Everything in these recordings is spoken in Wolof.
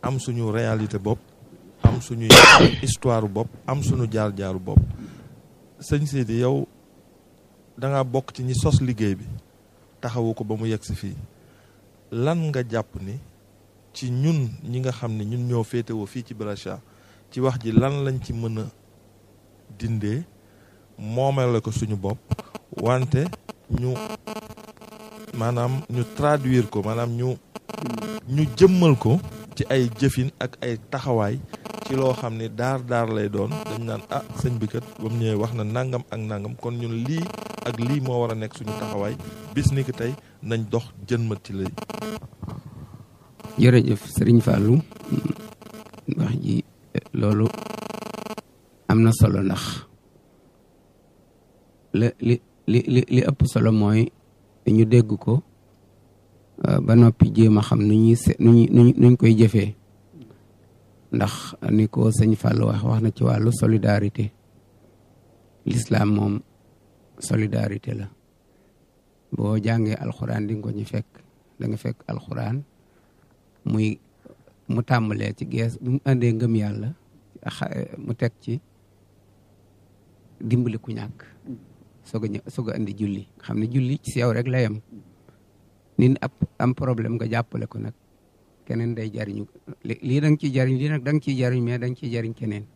am suñu réalité bopp am suñu histoire bopp am suñu jaar-jaaru bopp sëñ Sidi yow da nga bokk ci ñi sos liggéey bi taxawu ko ba mu yegg si fii lan nga jàpp ni ci ñun ñi nga xam ne ñun ñoo féetewoo fii ci Brescia ci wax ji lan lañ ci mën a dindee moomale ko suñu bopp wante ñu maanaam ñu traduire ko maanaam ñu ñu jëmmal ko ci ay jëfin ak ay taxawaay ci loo xam ne daar daar lay doon dañ naan ah sëñ bi kat ba mu ñëwee wax na nangam ak nangam kon ñun lii ak lii moo war a nekk suñu taxawaay bis ni ki tey nañ dox jënmat ci lay jërëjëf sëriñ Fallou wax ji loolu am na solo ndax la li li li li ëpp solo mooy ñu dégg ko ba noppi jéem a xam nu ñuy se nu ñuy nuñ koy jëfee ndax ni ko sëñ Fallou wax wax na ci wàllu solidarité l'islam moom solidarité la boo jàngee alxuraan di nga ko ñu fekk da nga fekk alxuraan muy mu tàmbalee ci gees bu mu indee ngëm yàlla mu teg ci dimbali ku ñàkk soog a ñë soog a indi julli nga xam ne julli ci yow rek la yem nit ab am problème nga jàppale ko nag keneen day jariñu lii da nga ciy jariñ lii nag da nga ciy jariñ mais da nga ciy jariñ keneen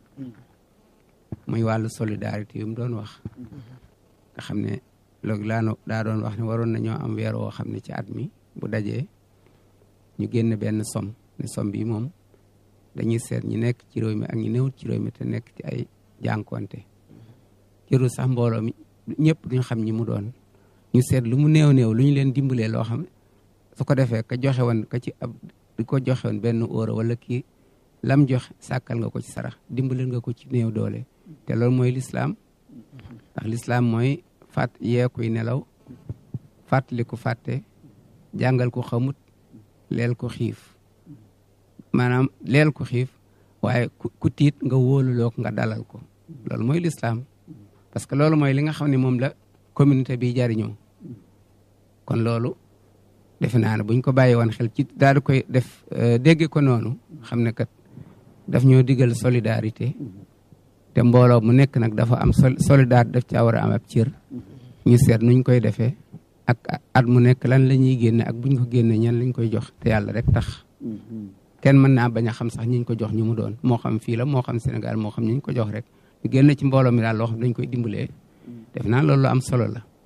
muy wàllu solidarité yu mu doon wax nga xam ne loolu laa daa doon wax ne waroon nañoo am weer woo xam ne ci at mi bu dajee ñu génn benn som ne som bi moom dañuy seet ñi nekk ci réew mi ak ñi newut ci réew mi te nekk ci ay jànkonte jërul sax mbooloo mi ñëpp duñ xam ñi mu doon ñu seet lu mu néew néew lu ñu leen dimbalee loo xam ne su ko defee ka joxe woon ka ci ab di ko joxe woon benn euro wala kii lam joxe sàkkal nga ko ci sarax dimbaleel nga ko ci néew doole te loolu mooy lislaam ndax lislaam mooy fàtt yee kuy nelaw fàttali ko fàtte jàngal ko xamut leel ko xiif maanaam leel ko xiif waaye ku tiit nga wóoluloo ko nga dalal ko loolu mooy lislaam parce que loolu mooy li nga xam ne moom la communauté bi jariñoo kon loolu defe naa ne buñ ko bàyyi woon xel ci daal di koy def dégge ko noonu xam ne kat daf ñoo digal solidarité te mbooloo mu nekk nag dafa am solidarité daf caa war a am ab cër ñu seet nuñ koy defee ak at mu nekk lan la ñuy génne ak buñ ko génne ñan lañ koy jox te yàlla rek tax kenn mën naa bañ a xam sax ñiñ ko jox ñu mu doon moo xam fii la moo xam Sénégal moo xam ñiñ ko jox rek ñu génn ci mbooloo mi daal loo xam dañ koy dimbalee def naa loolu am solo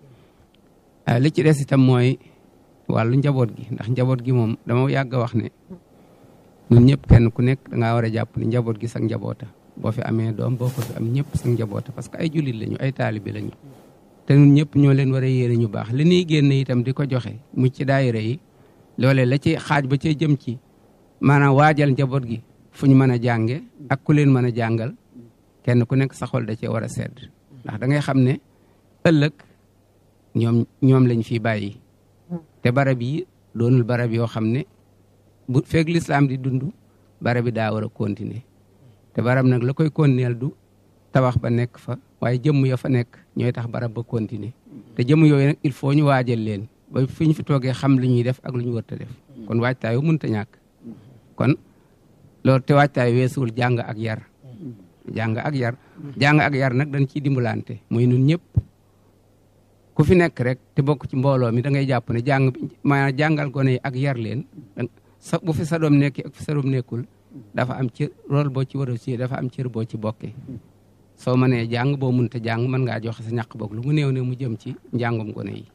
la li ci des itam mooy wàllu njaboot gi ndax njaboot gi moom dama yàgg a wax ne ñun ñëpp kenn ku nekk dangaa war a jàpp ne njaboot gi sax njaboota boo fi amee doom boo ko fi am ñëpp sax njaboota parce que ay jullit lañu ay taalibi lañu te ñun ñëpp ñoo leen war a yéene ñu baax li ñuy génne itam di ko joxe mu ci daayira yi loolee la ci xaaj ba cay jëm ci maanaam waajal njaboot gi fu ñu mën a jànge ak ku leen mën a jàngal kenn ku nekk sa xol da cee war a sedd ndax da ngay xam ne ëllëg ñoom ñoom lañ fi bàyyi te barab yi doonul barab yoo xam ne bu feeg lislaam di dund barab bi daa war a continuer te barab nag la koy continuer du tabax ba nekk fa waaye jëmm ya fa nekk ñooy tax barab ba continuer te jëmm yooyu nag il faut ñu waajal leen ba fi ñu fi toogee xam li ñuy def ak lu ñu wërta def kon waajtaayu mënta ñàkk kon loolu te waajtaay weesuwul jàng ak yar jàng ak yar jàng ak yar nag dañ ciy dimbalante muy nun ñëpp ku fi nekk rek te bokk ci mbooloo mi da ngay jàpp ne jàng maanaam jàngal gone yi ak yar leen sa bu fi sa doom nekki ak fi sa doom nekkul dafa am cër rôle boo ci war a ci dafa am cër boo ci bokkee soo mënee jàng boo mënta jàng mën ngaa joxe sa ñàq boog lu mu néew ne mu jëm ci njàngum gone yi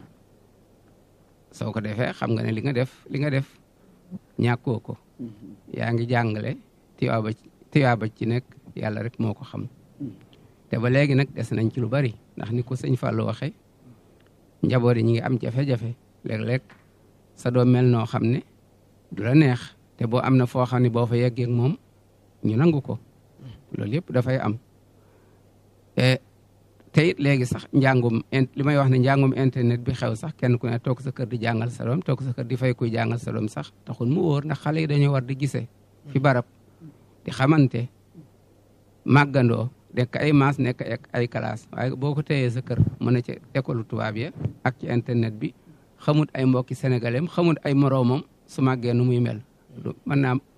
soo ko defee xam nga ne li nga def li nga def ñàkkoo ko yaa ngi jàngale tiyaaba tiyaaba ci nekk yàlla rek moo ko xam te ba léegi nag des nañ ci lu bari ndax ni ko sëñ Fallou waxee njaboot yi ñi ngi am jafe-jafe léeg-léeg sa doom mel noo xam ne du la neex te boo am na foo xam ne boo fa yeggee moom ñu nangu ko loolu yëpp dafay am te it léegi sax njàngum li may wax ne njàngum internet bi xew sax kenn ku ne toog sa kër di jàngal sa doom toog sa kër di fay kuy jàngal sa doom sax taxul mu wóor ndax xale yi dañoo war di gisee fi barab di xamante màggandoo nekk ay maas nekk ay classe waaye boo ko téyee sa kër mën a ci école tubaab ya ak ci internet bi xamut ay mbokki sénégalais xamut ay moroomam su màggee nu muy mel mën naa